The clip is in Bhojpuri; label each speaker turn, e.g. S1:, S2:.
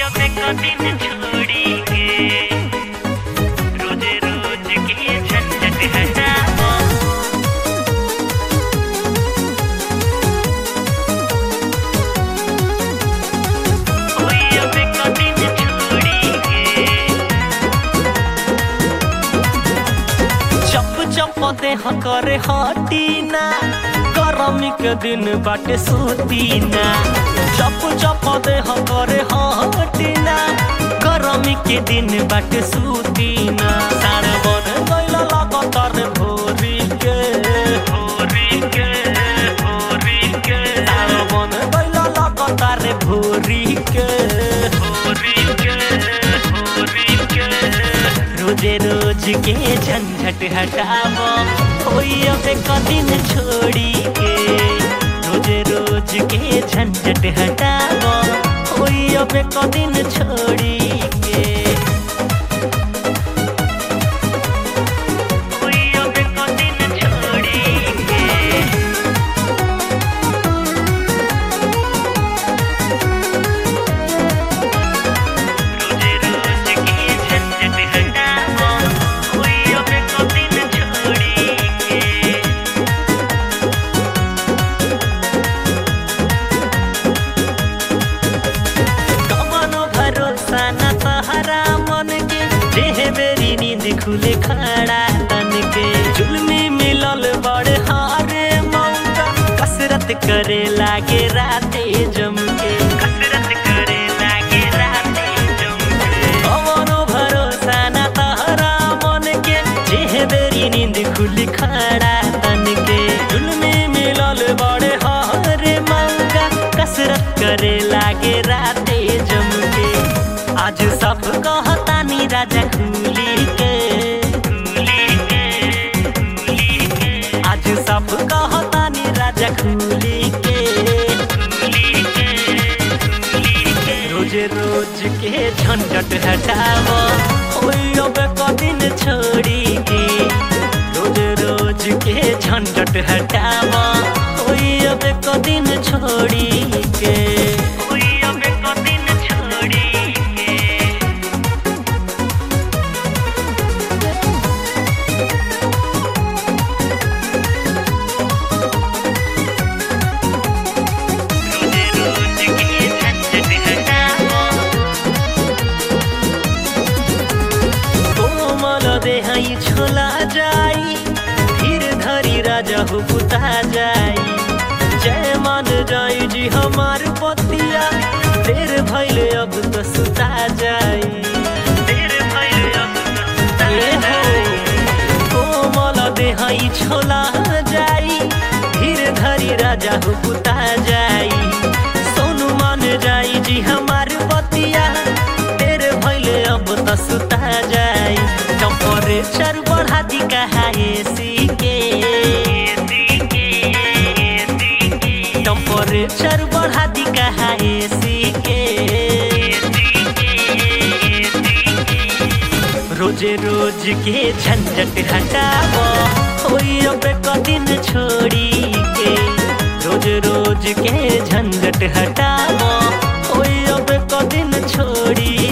S1: अब कदिन छोड़ी के रोज रोज के झंझट हटाओ कोई अब कदिन छोड़ी के
S2: चप चप देह करे हटीना गरमी के दिन बाटे सूतीना चप चप देह करे हटीना गरमी के दिन बाटे सूतीना सार बन गइल लगातार भोरी के
S1: भोरी के भोरी के
S2: सार बन गइल लगातार भोरी के
S1: भोरी के भोरी के
S2: रोजे रोज के झंझट हटावो कोई अब कदिन छोड़ी के रोजे रोज के झंझट हटावो कोई अब कदिन छोड़ी के
S1: कोई अब कदिन छोड़ी के रोज रोज के झंझट हटाओ कोई अब कदिन छोड़ी के
S2: कमनो भरोसा न तहरा मन के देह बेरी नींद खुले खड़ा तन के जुल्मी मिलल बड़ हारे मौका कसरत करे लागे राते जम के
S1: कसरत करे लागे राते जमके
S2: कमनो भरोसा न तहरा मन के देह बेरी नींद खुली खड़ा तन के जुल्मी मिलल बड़ हारे मौका कसरत करे लागे राते जम के आज सब कहतानी राजा खुली के
S1: भूली के भूली के
S2: आज सब कहतानी राजा खुली के
S1: भूली के भूली के
S2: रोज रोज के झंझट हटावो ओई अब कदिन छोड़ी के रोज रोज के झंझट हटावो ओई अब कदिन छोड़ी के
S1: कोई अब कदिन छोड़ी के रोज रोज के झंझट हटाओ
S2: कोमल देहाई छोला जाई धीर धरी राजा हो पुता जाई जय मान जाई जी हमार पतिया देर भइले अब तो सुता जाई
S1: देर भइल अब तो
S2: ए हो कोमल देहाई छोला जाई धीर धरी राजा हो पुता जाई सोनू मान जाई जी हमार पतिया देर भइले अब तो सुता जाई टेम्परेचर बढ़ा दी कहा एसी के
S1: एसी के एसी के
S2: टेम्परेचर बढ़ा दी कहा एसी के
S1: एसी के एसी के
S2: रोजे रोज के झंझट हटावो होई अब कदिन छोड़ी के रोज रोज के झंझट हटावो होई अब कदिन छोड़ी